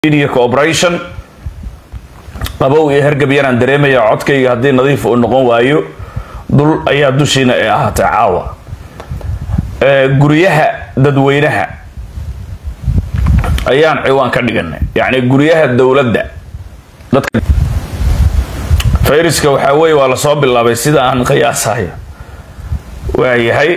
media cooperation qabow iyo hergab yaraan dareemaya codkayga haddii nadiif uu noqon waayo dul ayaa dushiina ee ahaatay caawa guryaha dadweynaha ayaan ciwaan ka dhiganay yacni guryaha dowladda dadka fayriska waxaa weeye waa lasoo bilaabay sida aan qiyaasayo waayahay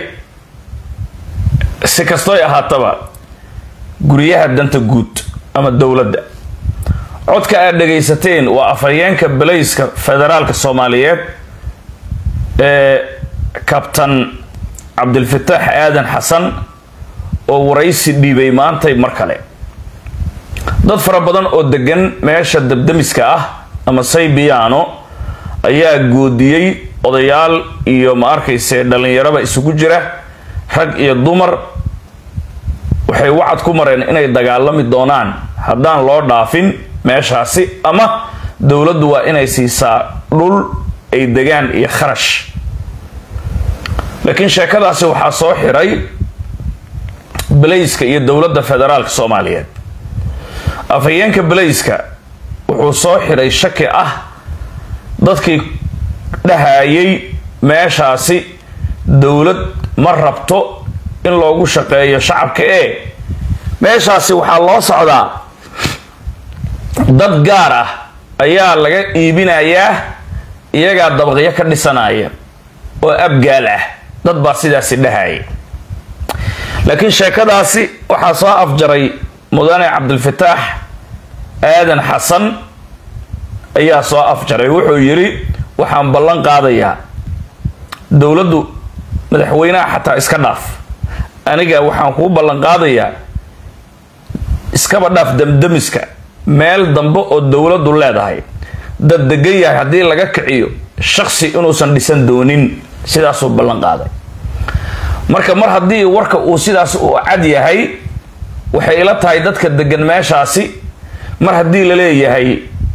si kastoy ahaataba guryaha danta guud ama dowladda codka aad dhagaysateen waa afhayeenka balayska federaalka soomaaliyeed ee kabtan cabdilfataax aadan xasan oo waraysi dhiibay maantay mar kale dad fara badan oo degan meesha dabdamiska ah ama saybiyaano ayaa goodiyey odayaal iyo ma arkayse dhallinyaraba isugu jira rag iyo dumar waxay wacad ku mareen inay dagaalami doonaan haddaan loo dhaafin meeshaasi ama dowladdu waa inay siisaa dhul ay degaan iyo kharash laakiin sheekadaasi waxaa soo xiray balayska iyo dowladda federaalka soomaaliyeed afhayeenka balayska wuxuu soo xiray shaki ah dadkii dhahayay meeshaasi dowlad ma rabto in loogu shaqeeyo shacabka ee meeshaasi waxaa loo socdaa dad gaar ah ayaa laga iibinayaa iyagaa dabaqyo ka dhisanaya oo abgaal ah dad baa sidaasi dhahaya laakiin sheekadaasi waxaa soo afjaray mudane cabdilfataax aadan xasan ayaa soo afjaray wuxuu yidhi waxaan ballan qaadayaa dowladdu madaxweynaha xataa iska dhaaf aniga waxaan kuu ballan qaadayaa iskaba dhaaf damdamiska meel dambe oo dowladdu leedahay dad degan yahay haddii laga kiciyo shaksi inuusan dhisan doonin sidaasuu ballan qaaday marka mar haddii warka uu sidaas u cad yahay waxay ila tahay dadka degan meeshaasi mar haddii la leeyahay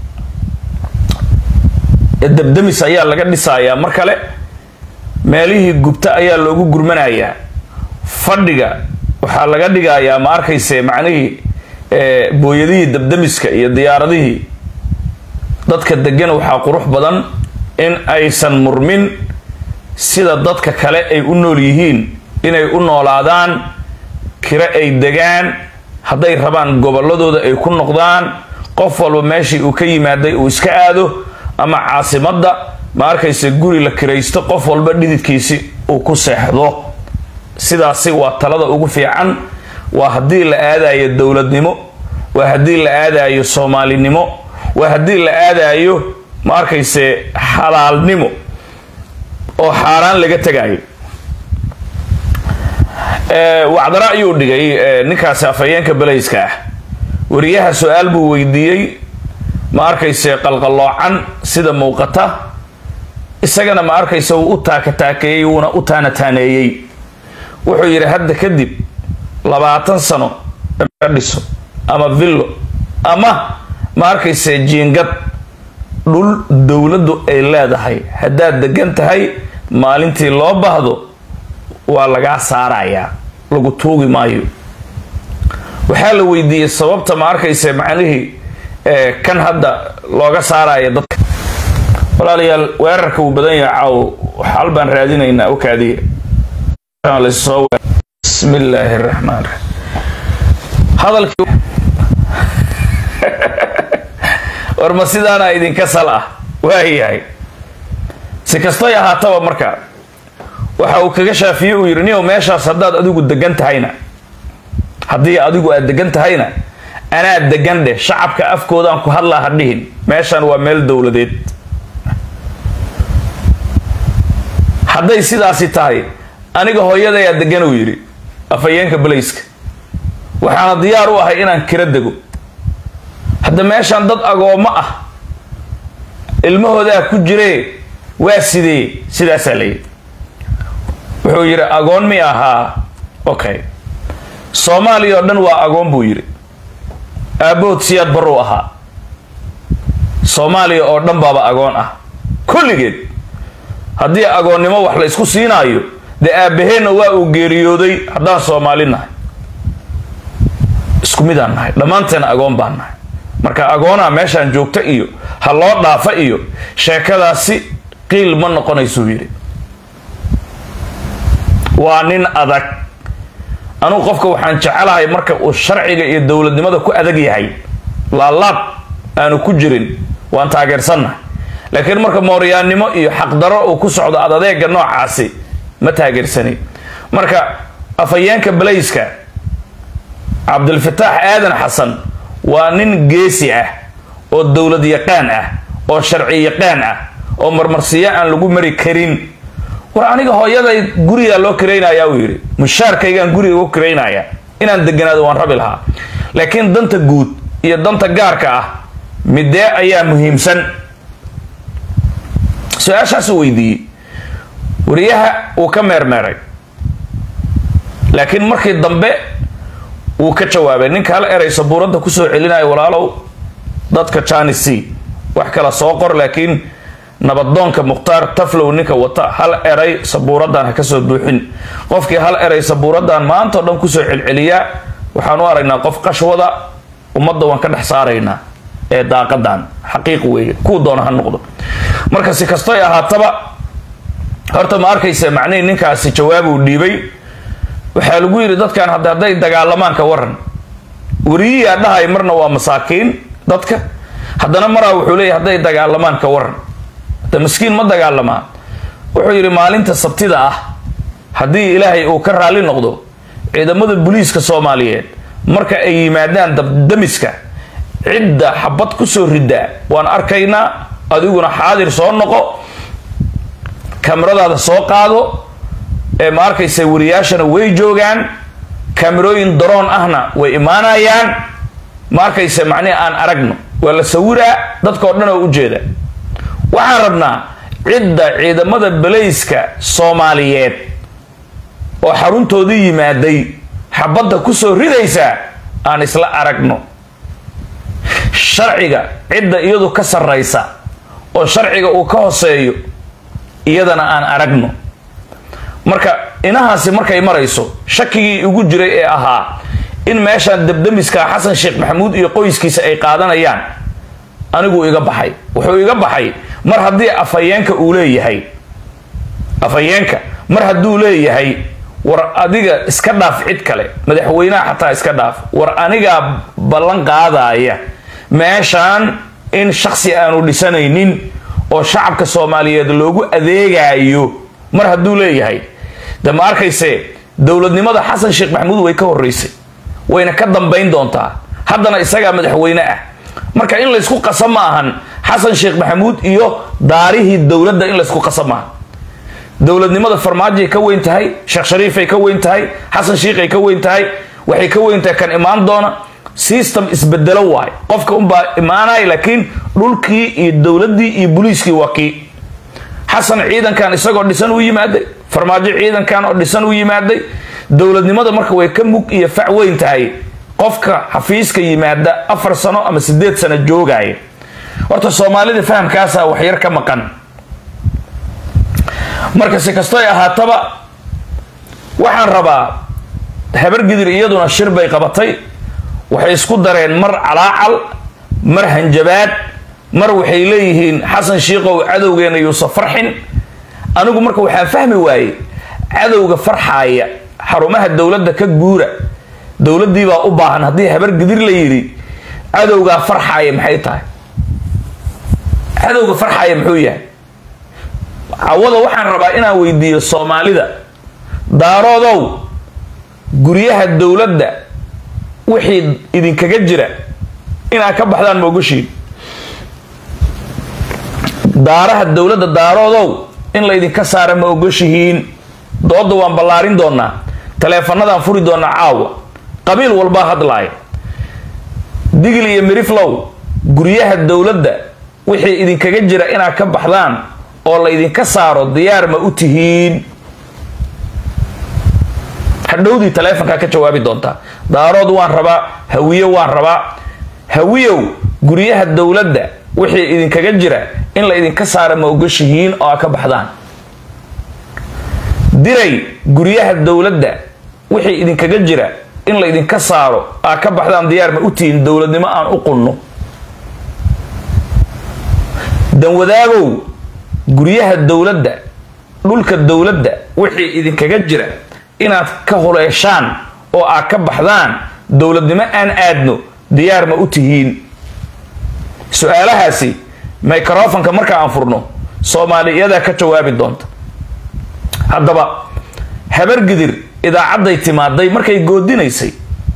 dabdamis ayaa laga dhisayaa mar kale meelihii gubta ayaa loogu gurmanayaa fadhiga waxaa laga dhigayaa ma arkayse macnihii booyadihii dabdamiska iyo diyaaradihii dadka degan waxaa qurux badan in aysan murmin sida dadka kale ay u nool yihiin inay u noolaadaan kiro ay degaan hadday rabaan gobolladooda ay ku noqdaan qof walba meeshii uu ka yimaaday uu iska aado ama caasimadda ma arkayse guri la kiraysto qof walba dhididkiisi uu ku seexdo sidaasi waa talada ugu fiican waa haddii la aadayo dowladnimo waa haddii la aadayo soomaalinimo waa haddii la aadayo ma arkayse xalaalnimo oo xaaraan laga tegayo wacdara ayuu dhigay ninkaasi afhayeenka balayska ah wariyaha su-aal buu weydiiyey ma arkayse qalqalloocan sida muuqata isagana ma arkayse wuu u taakataakeeyey wuuna u taanataaneeyey wuxuu yidhi hadda kadib labaatan sano dhiso ama villo ama ma arkayse jiingad dhul dowladdu ay leedahay haddaad degan tahay maalintii loo baahdo waa lagaa saarayaa lagu tuugi maayo waxaa la weydiiyey sababta ma arkayse macnihii kan hadda looga saaraya dadka walaalayaal weerarka wuu badan yahay caawo xal baan raadinaynaa okaadiya bismi illaahi raxmaan raxiim hadalkii war ma sidaana idinka sal ah waayahay si kastoy ahaataba marka waxa uu kaga shaafiye uu yidhi niow meeshaas haddaad adigu degan tahayna haddii adigu aad degan tahayna anaa degan dheh shacabka afkoodaan ku hadlaa ha dhihin meeshan waa meel dowladeed hadday sidaasi tahay aniga hooyadayaa degan uu yidhi afhayeenka balayska waxaana diyaar u ahay inaan kira dego hadda meeshaan dad agoommo ah ilmahoodaa ku jiree waa sidee sidaasaa layidhi wuxuu yidhi agoon mi ahaa okay soomaaliya oo dhan waa agoon buu yidhi aabbahood siyaad baruu ahaa soomaaliya oo dhan baaba agoon ah kulligeed haddii agoonnimo wax la isku siinaayo dee aabaheenna waa uu geeriyooday haddaan soomaali nahay isku midaan nahay dhammaanteena agoon baan nahay marka agoonaa meeshaan joogta iyo ha loo dhaafa iyo sheekadaasi qiil ma noqonaysuu yidhi waa nin adag anugu qofka waxaan jecelahay marka uu sharciga iyo dowladnimada ku adag yahay laalaab aanu ku jirin waan taageersannahay laakiin marka mooryaannimo iyo xaqdaro uu ku socdo adadeega noocaasi ma taageersanin marka afhayeenka balayska cabdilfataax aadan xasan waa nin geesi ah oo dowlad yaqaan ah oo sharci yaqaan ah oo marmarsiyo aan lagu mari karin war aniga hooyaday gurigaa loo kiraynaya uu yidhi mushaarkaygaan guriga ugu kiraynaya inaan deganaado waan rabi lahaa laakiin danta guud iyo danta gaarka ah midee ayaa muhiimsan su-aashaasuu weydiiyey wariyaha uu ka meermeeray laakiin markii dambe wuu ka jawaabay ninka hal eray sabuuradda kusoo celinayo walaalow dadka janisi wax kala soo qor laakiin nabadoonka mukhtaar taflow ninka wata hal eray sabuuraddan ha kasoo buuxin qofkii hal eray sabuuraddan maanta o dhan kusoo celceliyaa waxaan u aragnaa qof qashwada ummadda waan ka dhex saaraynaa ee daaqadan xaqiiq weeye kuu doona ha noqdo marka si kastoy ahaataba horta ma arkaysa macnihii ninkaasi jawaabuu dhiibay waxaa lagu yidhi dadkan hadda hadday dagaalamaan ka waran weriyiyaa dhahay marna waa masaakiin dadka haddana maraa wuxuu leeyahy hadday dagaalamaan ka waran hadda maskiin ma dagaalamaa wuxuu yidhi maalinta sabtida ah haddii ilaahay uu ka raalli noqdo ciidamada booliiska soomaaliyeed marka ay yimaadaan dabdamiska cidda xabad kusoo riddaa waan arkaynaa adiguna xaadir soo noqo kamaradaada soo qaado ee ma arkaysa wariyaashana way joogaan kamerooyin daroon ahna way imaanayaan ma arkaysa macnihi aan aragno waa la sawiraa dadkao dhan oo ujeeda waxaan rabnaa cidda ciidamada balayska soomaaliyeed oo xaruntoodii yimaaday xabadda kusoo ridaysa aan isla aragno sharciga cidda iyadu ka sarraysa oo sharciga uu ka hoseeyo iyadana aan aragno marka inahaasi markay marayso shakigii igu jiray ee ahaa in meeshaan dabdamiska xasan sheekh maxamuud iyo qoyskiisa ay qaadanayaan anigu iga baxay wuxuu iga baxay mar haddii afhayeenka uu leeyahay afhayeenka mar hadduu leeyahay war adiga iska dhaaf cid kale madaxweynaha xataa iska dhaaf war anigaa ballan qaadaya meeshaan in shaksi aanu dhisanaynin oo shacabka soomaaliyeed loogu adeegayo mar hadduu leeyahay de ma arkayse dowladnimada xasan sheekh maxamuud way ka horeysay wayna ka dambayn doontaa haddana isagaa madaxweyne ah marka in laysku qasa ma ahan xasan sheekh maxamuud iyo daarihii dowladda in laysku qasa maaha dowladnimada farmaajoay ka weyn tahay sheekh shariifay ka weyn tahay xasan sheikhay ka weyn tahay waxay ka weyn tahay kan imaan doona system isbedelo waay qofka unbaa imaanaya laakiin dhulkii iyo dowladdii iyo boliiskii waa kii xasan ciidankan isagoo dhisan u yimaaday farmaajo ciidankan oo dhisan u yimaaday dowladnimada marka way ka mug iyo fac weyn tahay qofka xafiiska yimaada afar sano ama sideed sano joogaya horta soomaalida fahamkaasa waxyar ka maqan marka si kastoy ahaataba waxaan rabaa habargidir iyaduna shir bay qabatay waxay isku dareen mar calaacal mar hanjabaad mar waxay leeyihiin xasan shiikow cadowgeena yuusa farxin anigu marka waxaan fahmi waayey cadowga farxaaya xarumaha dowladda ka guura dowladdii baa u baahan haddii habar gidir la yidhi cadowgaa farxaaya maxay tahay cadowga farxaaya muxuu yahay cawada waxaan rabaa inaan weydiiyo soomaalida daaroodow guryaha dowladda wixii idinkaga jira inaad ka baxdaan moogashiin daaraha dowladda daaroodow in laydinka saara ma ogoshihiin dooda waan ballaarin doonaa taleefanadaan furi doonaa caawa qabiil walbaa hadlaaya digil iyo miriflow guryaha dowladda wixii idinkaga jira inaad ka baxdaan oo laydinka saaro diyaar ma u tihiin hadhowdii taleefonkaa ka jawaabi doontaa daarood waan rabaa hawiye waan rabaa hawiyow guryaha dowladda wixii idinkaga jira in la idinka saara ma ogoshihiin oo a ka baxdaan diray guryaha dowladda wixii idinkaga jira in la idinka saaro aa ka baxdaan diyaar ma u tihiin dowladnimo aan u qunno danwadaagow guryaha dowladda dhulka dowladda wixii idinkaga jira inaad ka huleeshaan oo aad ka baxdaan dowladnimo aan aadno diyaar ma u tihiin su-aalahaasi microfonka marka aan furno soomaali iyadaa ka jawaabi doonta haddaba habargidir idaacadday timaaday markay goodinaysay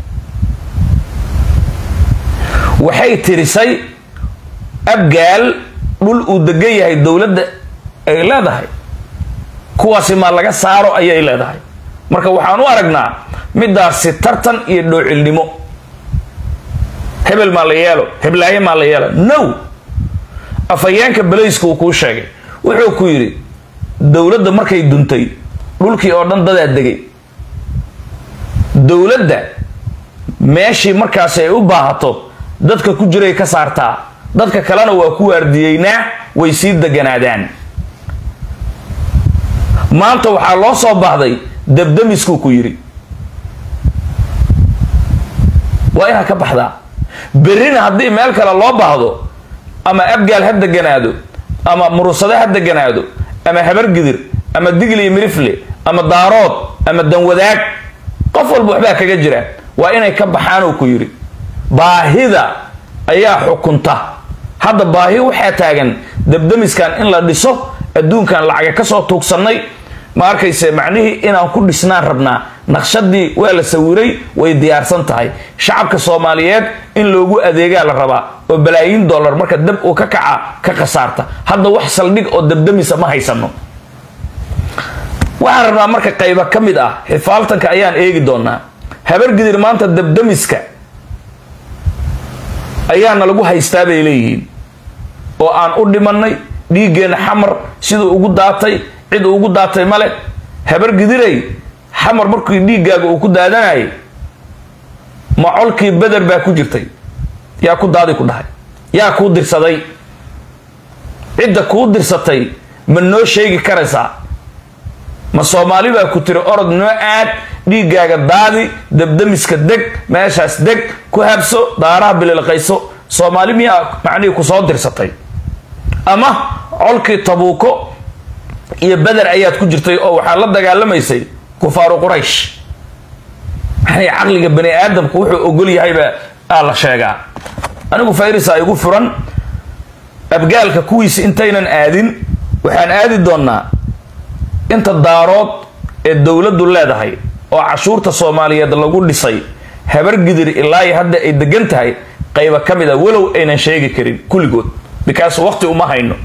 waxay tirisay abgaal dhul uu degan yahay dowladda ay leedahay kuwaasi maa laga saaro ayay leedahay marka waxaan u aragnaa midaasi tartan iyo dhoocilnimo hebel maa la yeelo heblaaye maa la yeelo no afhayeenka balayska uu kuu sheegay wuxuu ku yidhi dowladda markay duntay dhulkii oo dhan dadaa degay dowladda meeshii markaasi ay u baahato dadka ku jiray ka saartaa dadka kalena waa ku waardiyeynaa way sii deganaadaan maanta waxaa loo soo baahday dabdamiskuu ku yidhi waa inaad ka baxdaa berrina haddii meel kale loo baahdo ama abgaal ha deganaado ama murusade ha deganaado ama habargidir ama digli mirifle ama daarood ama danwadaag qof walba waxbaa kaga jira waa inay ka baxaan uu ku yidhi baahida ayaa xukunta hadda baahi waxaa taagan dabdamiskan in la dhiso adduunkan lacaga kasoo tuugsannay ma arkayse macnihii inaan ku dhisnaan rabnaa naqshadii waa la sawiray way diyaarsan tahay shacabka soomaaliyeed in loogu adeegaa la rabaa oo balaayiin dollar marka dab uu ka kaca ka khasaarta hadda wax saldhig oo dabdamisa ma haysano waxaan rabnaa marka qayba ka mid ah xifaaltanka ayaan eegi doonaa habargidir maanta dabdamiska ayaana lagu haystaa bay leeyihiin oo aan u dhimanay dhiiggeenna xamar siduu ugu daatay cid ugu daatay male habargidiray xamar markii dhiiggaaga uu ku daadanayay macolkii beder baa ku jirtay yaa ku daadi ku dhahay yaa kuu dirsaday cidda kuu dirsatay ma noo sheegi karaysaa ma soomaali baa ku tiri orod noo aad dhiiggaaga daadi dabdamiska deg meeshaas deg ku habso daaraha bililqayso soomaali miyaa macnihii ku soo dirsatay ama colkii tabuuko iyo beder ayaad ku jirtay oo waxaad la dagaalamaysay kufaaru quraysh maxay caqliga bani aadamku wuxuu ogol yahayba aa la sheegaa anigu fayrisa igu furan abgaalka kuwiisi intaynan aadin waxaan aadi doonnaa inta daarood ee dowladdu leedahay oo cashuurta soomaaliyeed lagu dhisay habargidir ilaa hadda ay degan tahay qayba ka mid a walow aynan sheegi karin kulligood bikaas waqti uma hayno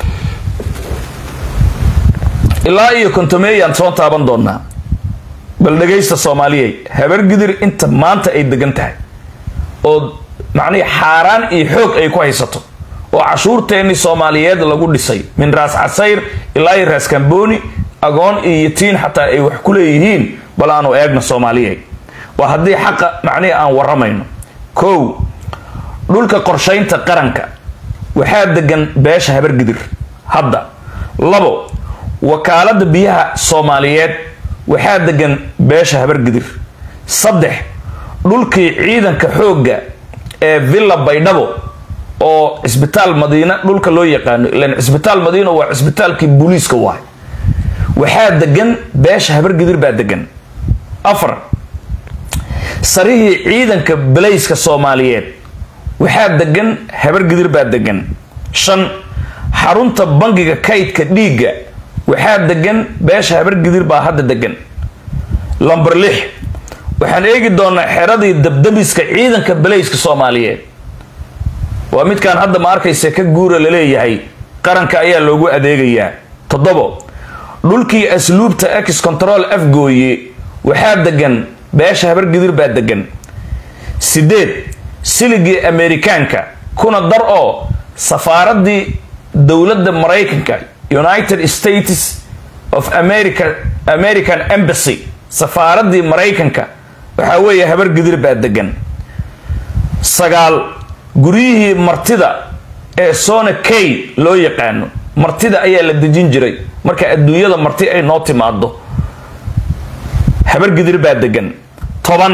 ilaa iyo kontomeeyaan soo taaban doonaa bal dhegaysta soomaaliyey habargidir inta maanta ay degan tahay oo macnihi xaaraan iyo xoog ay ku haysato oo cashuurteennii soomaaliyeed lagu dhisay min raas casayr ilaa iyo raas kamboni agoon iyo yatiin xataa ay wax ku leeyihiin bal aanu eegno soomaaliyey waa haddii xaqa macnihi aan waramayno kow dhulka qorshaynta qaranka waxaa degan beesha habargidir hadda labo wakaalada biyaha soomaaliyeed waxaa degan beesha habargidir saddex dhulkii ciidanka xoogga ee villa baydhabo oo cisbitaal madiina dhulka loo yaqaano ilan cisbitaal madiina waa cisbitaalkii booliiska waay waxaa degan beesha habargidir baa degan afar sarihii ciidanka balayska soomaaliyeed waxaa degan habargidir baa degan shan xarunta bangiga kaydka dhiigga waxaa degan beesha habargidir baa hadda degan lamber lix waxaan eegi doonaa xeradii dabdamiska ciidanka balayska soomaaliyeed waa midkaan hadda ma arkaysa ka guura laleeyahay qaranka ayaa loogu adeegayaa toddobo dhulkii asluubta ex control afgooye waxaa degan beesha habargidir baa degan sideed siligii amerikaanka kuna dar oo safaaradii dowladda maraykanka united states of america american embassy safaaradii maraykanka waxaa weeye habargidir baa degan sagaal guryihii martida ee sona kay loo yaqaano martida ayaa la dejin jiray marka adduunyada marti ay noo timaado habargidir baa degan toban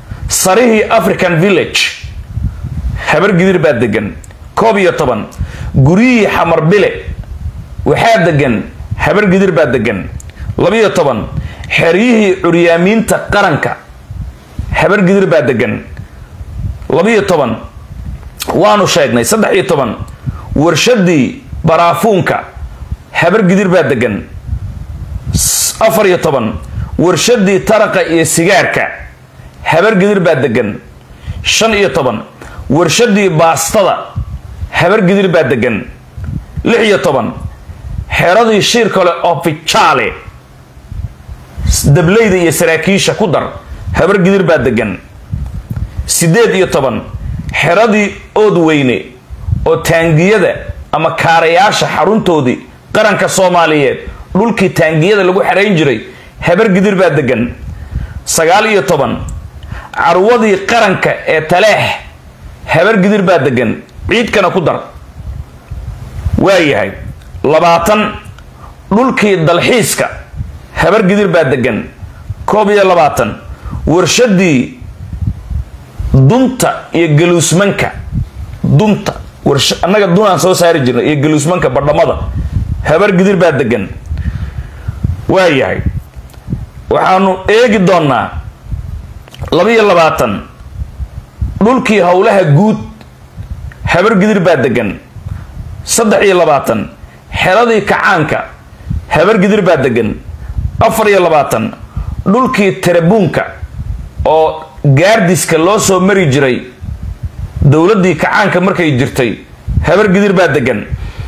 sarihii african village habargidir baa degan koob iyo toban guryihii xamar bile waxaa degan habar gidir baa degan labiyo toban xeryihii curyaamiinta qaranka habar gidir baa degan labiyo toban waanu sheegnay saddex iyo toban warshadii baraafuunka habar gidir baa degan afar iyo toban warshadii taraqa iyo sigaarka habar gidir baa degan shan iyo toban warshadii baastada habar gidir baa degan lix iyo toban xeradii shiir kale ofijaale dableyda iyo saraakiisha ku dar habar gidir baa degan siddeed iyo toban xeradii oodweyne oo taangiyada ama kaarayaasha xaruntoodii qaranka soomaaliyeed dhulkii taangiyada lagu xerayn jiray habar gidir baa degan sagaal iyo toban carwadii qaranka ee taleex habar gidir baa degan ciidkana ku dar waayahay labaatan dhulkii dalxiiska habar gidir baa degan koob iyo labaatan warshadii dunta iyo galuusmanka dunta annaga dunaan soo saari jirnay iyo galuusmanka badhamada habar gidir baa degan waayahay waxaanu eegi doonaa labaiyo labaatan dhulkii howlaha guud habar gidir baa degan saddex iyo labaatan xeradii kacaanka habar gidir baa degan afar iyo labaatan dhulkii tarabuunka oo gaardiska loo soo mari jiray dowladdii kacaanka markay jirtay habar gidir baa degan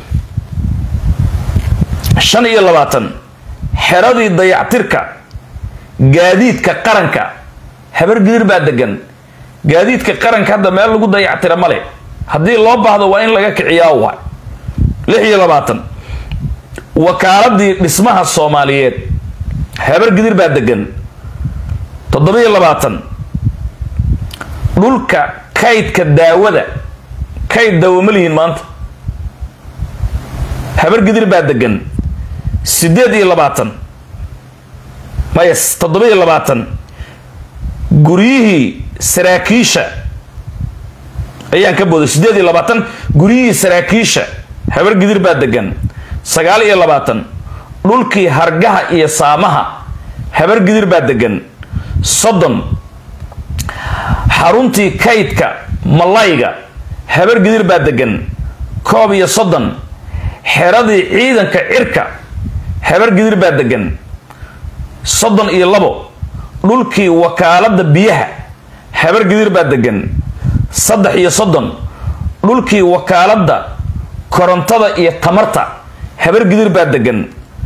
shan iyo labaatan xeradii dayactirka gaadiidka qaranka habar gidir baa degan gaadiidka qaranka hadda meel lagu dayactira male haddii loo baahdo waa in laga kiciyaa wa lix iyo labaatan wakaaladii dhismaha soomaaliyeed habar gidir baa degan toddobiyo labaatan dhulka kaydka daawada kayd daawo ma lihiin maanta habar gidir baa degan siddeed iyo labaatan mayas toddobiyo labaatan guryihii saraakiisha ayaan ka booday siddeed iyo labaatan guryihii saraakiisha habar gidir baa degan sagaal iyo labaatan dhulkii hargaha iyo saamaha habar gidir baa degan soddon xaruntii kaydka malayga habar gidir baa degan koob iyo soddon xeradii ciidanka cirka habar gidir baa degan soddon iyo labo dhulkii wakaalada biyaha habar gidir baa degan saddex iyo soddon dhulkii wakaaladda korontada iyo tamarta habar gidir baa degan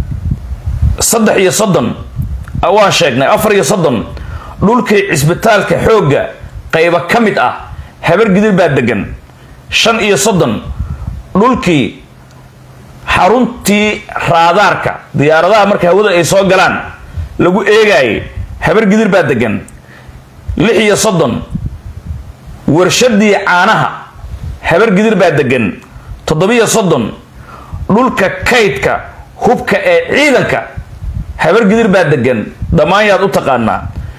saddex iyo soddon waan sheegnay afar iyo soddon dhulkii cisbitaalka xoogga qaybo ka mid ah habar gidir baa degan shan iyo soddon dhulkii xaruntii raadaarka diyaaradaha marka hawada ay soo galaan lagu eegaayay habar gidir baa degan lix iyo soddon warshadii caanaha habar gidir baa degan toddobiyo soddon dhulka kaydka hubka ee ciidanka habar gidir baa degan dhammaan yaad u taqaanaa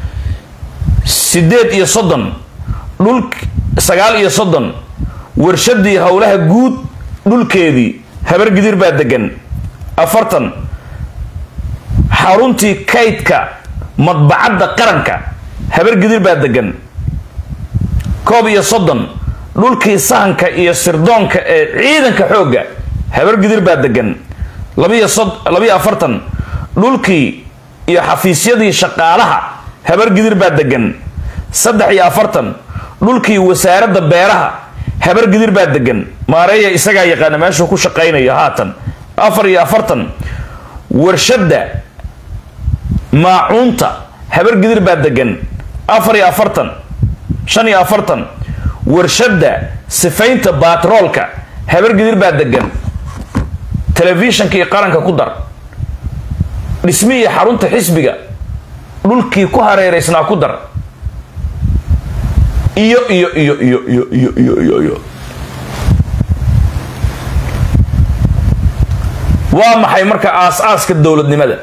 siddeed iyo soddon dhul sagaal iyo soddon warshadii howlaha guud dhulkeedii habar gidir baa degan afartan xaruntii kaydka madbacadda qaranka habar gidir baa degan koob iyo soddon dhulkii sahanka iyo sirdoonka ee ciidanka xoogga habar gidir baa degan labiyo afartan dhulkii iyo xafiisyadii shaqaalaha habar gidir baa degan saddex iyo afartan dhulkii wasaaradda beeraha habar gidir baa degan maareeya isagaa yaqaana meeshuu ku shaqaynayo haatan afar iyo afartan warshadda maacuunta habar gidir baa degan afar iyo afartan shan iyo afartan warshadda sifaynta baatroolka habar gidir baa degan telefishanka iyo qaranka ku dar dhismihii xarunta xisbiga dhulkii ku hareeraysnaa ku dar iyo iyo iyo iyo iyo iyo iyo iyo iyo waa maxay marka aas-aaska dowladnimada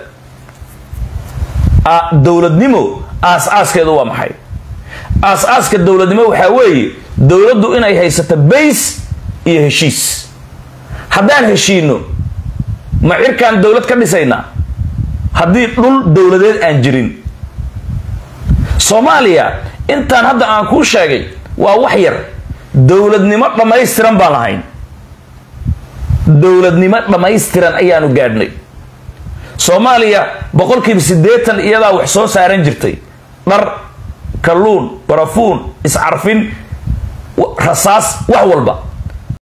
dowladnimo aas-aaskeedu waa maxay aas-aaska dowladnimo waxaa weeye dowladdu inay haysato bays iyo heshiis haddaan heshiino ma cirkaan dowlad ka dhisaynaa haddii dhul dowladeed aan jirin soomaaliya intaan hadda aan kuu sheegay waa wax yar dowladnimo dhammaystiran baan lahayn dowladnimo dhammaystiran ayaanu gaadhnay soomaaliya boqolkiiba siddeetan iyadaa wax soo saaran jirtay dhar kalluun barafuun iscarfin rasaas wax walba